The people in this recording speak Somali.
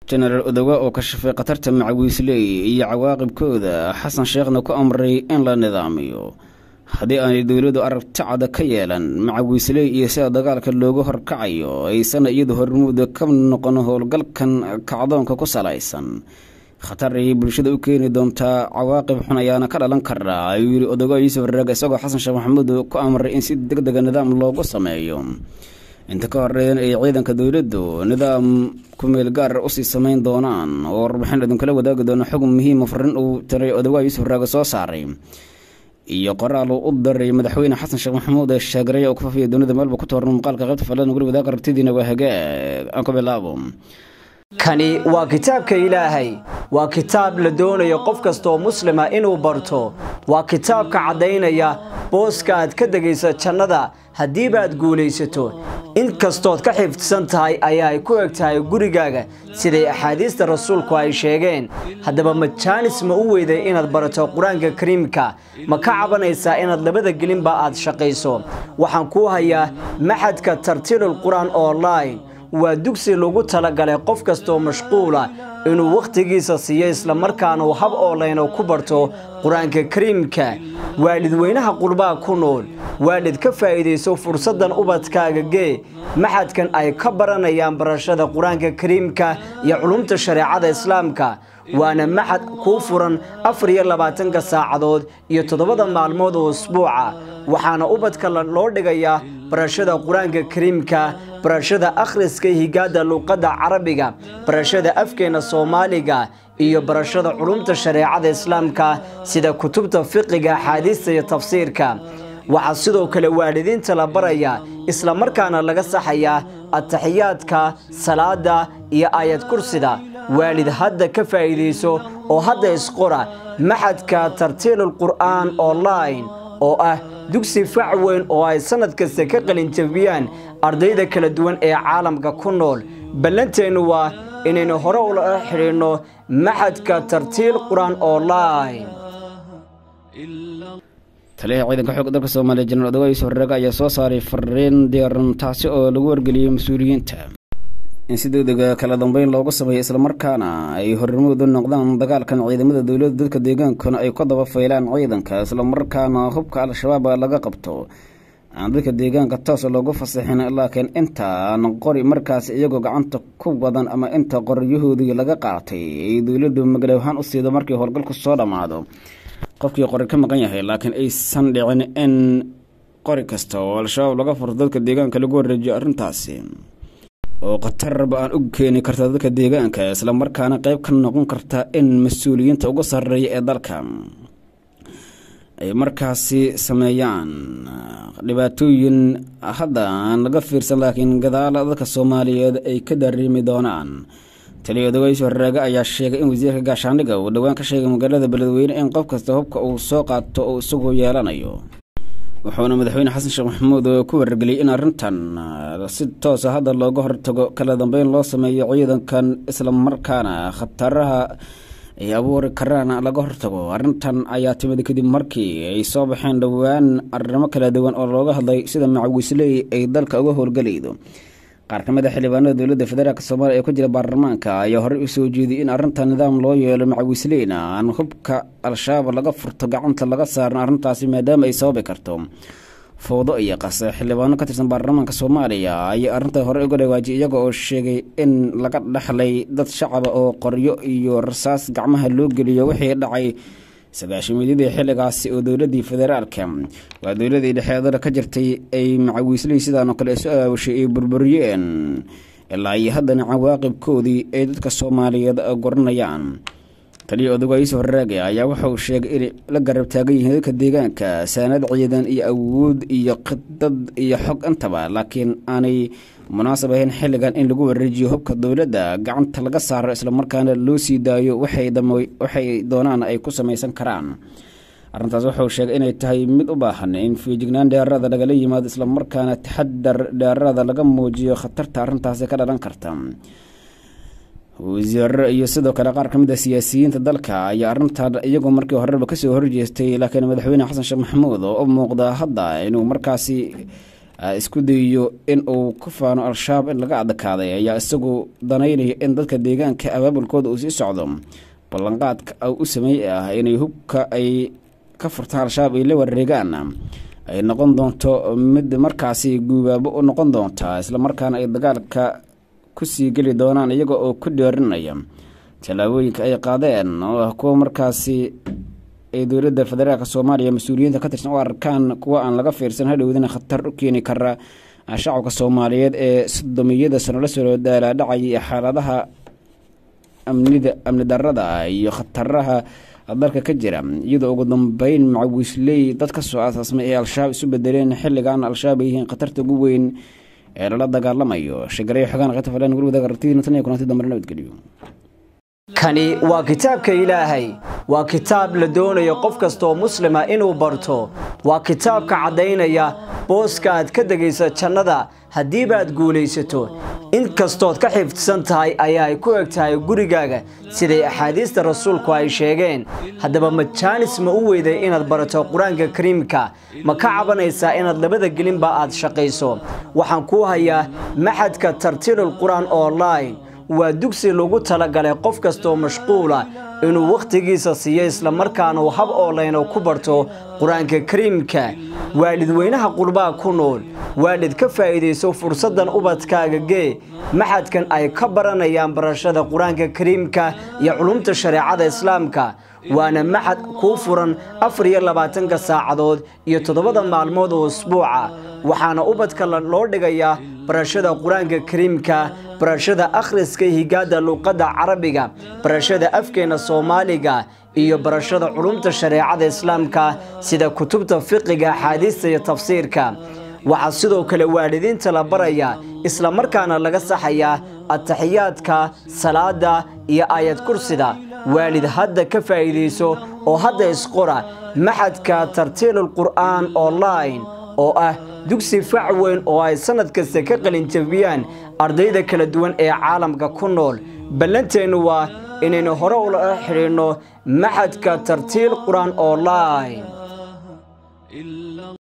jenaraal odowa oo kashafay khatarta macawiisley iyo cawaaqibkooda xasan sheekhna ku amray in la nidaamiyo haddii aanay dowladdu aragti cada ka yeelan macawiisley iyo sida dagaalka loogu horkacayo aysana iyadu hormuuda ka noqon howlgalkan kacdoonka ku salaysan khatar ayay bulshada u keeni doontaa cawaaqib xun ayaana ka dhalan karaa ayuu yidhi odogo yuusuf raag isagoo xasan sheekh maxamuud ku amray in si deg dega nidaam loogu sameeyo inta ka horeeyan ay ciidanka dowladdu nidaam kumeel gaar usii samayn doonaan oo warbixin idinkala wadaagi doona xog muhiima farin uu tiray odogaa yuusuf raage soo saaray iyo qoraal uu u daray madaxweyne xasan sheekh maxamuud ee sheegareya oo ku fafiya dunida meelba ku tooran muuqaalka qaybta falan guri wadaag aragtidiina waa hagaag aan ku bilaabo kani waa kitaabka ilaahay waa kitaab la doonayo qof kastaoo muslima inuu barto waa kitaabka caddaynaya booska aad ka degaysa jannada haddiibaad guulaysato in kastood ka xifdsan tahay ayaa ay ku eg tahay gurigaaga siday axaadiista rasuulku ay sheegeen haddaba majaanis ma u weyday inaad barato qur-aanka kariimka ma ka cabanaysaa inaad labada gelinba aad shaqayso waxaan kuu hayaa maxadka tartiilul qur-aan online waa dugsi lagu talagalay qof kastaoo mashquula inuu wakhtigiisa siiyo islamarkaana uu hab oolayno ku barto qur-aanka kariimka waalidweynaha qurbaha ku nool waalid ka faa'iidayso fursaddan ubadkaaga gee maxadkan ay ka baranayaan barashada qur-aanka kariimka iyo culumta shareecada islaamka waana maxad kuu furan afar iyo labaatanka saacadood iyo toddobada maalmood oo usbuuca waxaana ubadka loo dhigayaa barashada qur-aanka kariimka barashada akhriska higaada luuqadda carabiga barashada afkeena soomaaliga iyo barashada culumta shareecada islaamka sida kutubta fiqiga axaadiista iyo tafsiirka waxaa sidoo kale waalidiinta la baraya islamarkaana laga saxayaa ataxiyaadka salaada iyo aayad kursida waalid hadda ka faa'iidayso oo hadda isqora maxadka tartiilul qur'aan online oo ah dugsi fac weyn oo ay sannad kasta ka qalinjabiyaan ardayda kala duwan ee caalamka ku nool ballanteennu waa inaynu hore ula xidhiidhno maxadka tartiil qur-aan online taliyaha ciidanka xoogga dalka soomaaliya jenaraal odogaa yuusuf raage ayaa soo saaray fariin diyaaran taasi oo lagu wargeliyey mas-uuliyiinta in si degdega kala dambeyn loogu sameeyo islamarkaana ay hormuud u noqdaan dagaalkan ciidamada dowladda dadka deegaankuna ay ku daba faylaan ciidanka islamarkaana hubka al-shabaab laga qabto aan dadka deegaanka toos loogu fasaxin laakiin inta aan qori markaas iyagoo gacanta ku wadan ama inta qoryahoodii laga qaatay ay dowladdu magalawahaan u siido markii howlgalku soo dhammaado qofkii qori ka maqan yahay laakiin aysan dhicin in qori kasta oo al-shabaab laga furto dadka deegaanka lagu wareejiyo arrintaasi oo khatarba aan u keeni karta dadka deegaanka islamarkaana qeyb ka noqon karta in mas-uuliyiinta ugu sarreeya ee dalka ay markaasi sameeyaan dhibaatooyin hadda aan laga fiirsan laakiin gadaala dadka soomaaliyeed ay ka dareemi doonaan taliya odogays horraage ayaa sheegay in wasiirka gaashaandhiga uu dhowaan ka sheegay magaalada beledweyne in qof kasta hubka uu soo qaato oo isagu yeelanayo wuxuuna madaxweyne xasan sheekh maxamuud ku wargeliyay in arrintan si toosa hadda looga hortago kala dambeyn loo sameeyo ciidankan islamarkaana khataraha ay abuuri karaan laga hortago arrintan ayaa timid kadib markii ay soo baxeen dhowaan arrimo kala duwan oo looga hadlay sida macawisley ay dalka uga howlgelaydo qaar ka mid a xildhibaanada dowladda federaalk soomaaliya ee ku jira baarlamaanka ayaa horey u soo jeediyay in arrintan nidaam loo yeelo macawisleyna aan hubka al-shabaab laga furto gacanta laga saaran arrintaasi maadaama ay sababi karto fowdo iyo qase xildhibaano ka tirsan baarlamaanka soomaaliya ayaa arrinta hore uga dhawaajiyay iyaga oo sheegay in laga dhexlay dad shacaba oo qoryo iyo rasaas gacmaha loo geliyo wixii dhacay sagaashimeedyadii xilligaasi oo dowladii federaalka waa dowladii dhexeedada ka jirtay ay macawiisley sidaan oo kale isu aawashay ay burburiyeen ilaa iyo haddana cawaaqibkoodii ay dadka soomaaliyeed goranayaan taliya odogaa yuusuf raage ayaa waxa uu sheegay inay la garab taagan yihiin dadka deegaanka saanad ciidan iyo awood iyo khidad iyo xog intaba laakiin aanay munaasab ahayn xilligan in lagu wareejiyo hubka dowladda gacanta laga saaro islamarkaana loo sii daayo waxay doonaan ay ku samaysan karaan arrintaas wuxuu sheegay inay tahay mid u baahan in fiijignaan dheerada lagala yimaado islamarkaana taxadar dheerada laga muujiyo khatarta arrintaasi ka dhalan karta wasiiro iyo sidoo kale qaar ka mid a siyaasiyiinta dalka ayaa arrintan iyagoo markii horeba kasoo horjeestay laakiin madaxweyne xasan sheekh maxamuud oo u muuqda hadda inuu markaasi isku dayiyo in uu ku faano al-shabaab in laga adkaaday ayaa isagu danaynaya in dadka deegaanka abaabulkooda uu sii socdo ballanqaadka u sameeyey ah inay hubka ay ka furtaan al-shabaab ay la wareegaan ay noqon doonto mid markaasi guubaabo u noqon doonta islamarkaana ay dagaalka kusii geli doonaan iyaga oo ku dheerinaya tallaabooyinka ay qaadeen oo ah kuwa markaasi ay dowladda federaalk soomaaliya mas-uuliyiinta ka tirsan u arkaan kuwa aan laga fiirsan hadhowdana khatar u keeni kara shacabka soomaaliyeed ee sodomiyada sano la soo daalaadhacaya xaaladaha amnida amni darada iyo khataraha dalka ka jira iyadoo ugu dambeyn macawiisley dad ka soo aasaasmay ee al-shabaab isu bedeleen xilligan al-shabaab ay yihiin khatarta ugu weyn ee lala dagaalamayo shagareyo xogaan qata falan gurwada aragtidina tan iyo kulanti dambe nabadgeliyo kani waa kitaabka ilaahay waa kitaab la doonayo qof kastaoo muslima inuu barto waa kitaabka caddaynaya booska aad ka degaysa jannada haddiibaad guulaysato inkastood ka xifdsan tahay ayaa ay ku eg tahay gurigaaga siday axaadiista rasuulku ay sheegeen haddaba majaanis ma u weyday inaad barato qur-aanka kariimka ma ka cabanaysaa inaad labada gelinba aad shaqayso waxaan kuu hayaa maxadka tartiilul qur-aan online waa dugsi lagu talagalay qof kastaoo mashquula inuu wakhtigiisa siiyo islamarkaana uu hab oolayno ku barto qur-aanka kariimka waalidweynaha qurbaha ku nool waalid ka faa'iidayso fursaddan ubadkaaga gee maxadkan ay ka baranayaan barashada qur-aanka kariimka iyo culumta shareecada islaamka waana maxad kuu furan afar iyo labaatanka saacadood iyo toddobada maalmood oo usbuuca waxaana ubadka loo dhigayaa barashada qur-aanka kariimka barashada akhriska higaada luuqadda carabiga barashada afkeena soomaaliga iyo barashada culumta shareecada islaamka sida kutubta fiqiga axaadiista iyo tafsiirka waxaa sidoo kale waalidiinta la barayaa islamarkaana laga saxayaa ataxiyaadka salaada iyo aayad kursida waalid hadda ka faa'iidayso oo hadda isqora maxadka tartiilul qur'aan online oo ah dugsi fac weyn oo ay sannad kasta ka qalinjabiyaan ardayda kala duwan ee caalamka ku nool ballanteennu waa inaynu hore ula xidhiidhno maxadka tartiil qur-aan online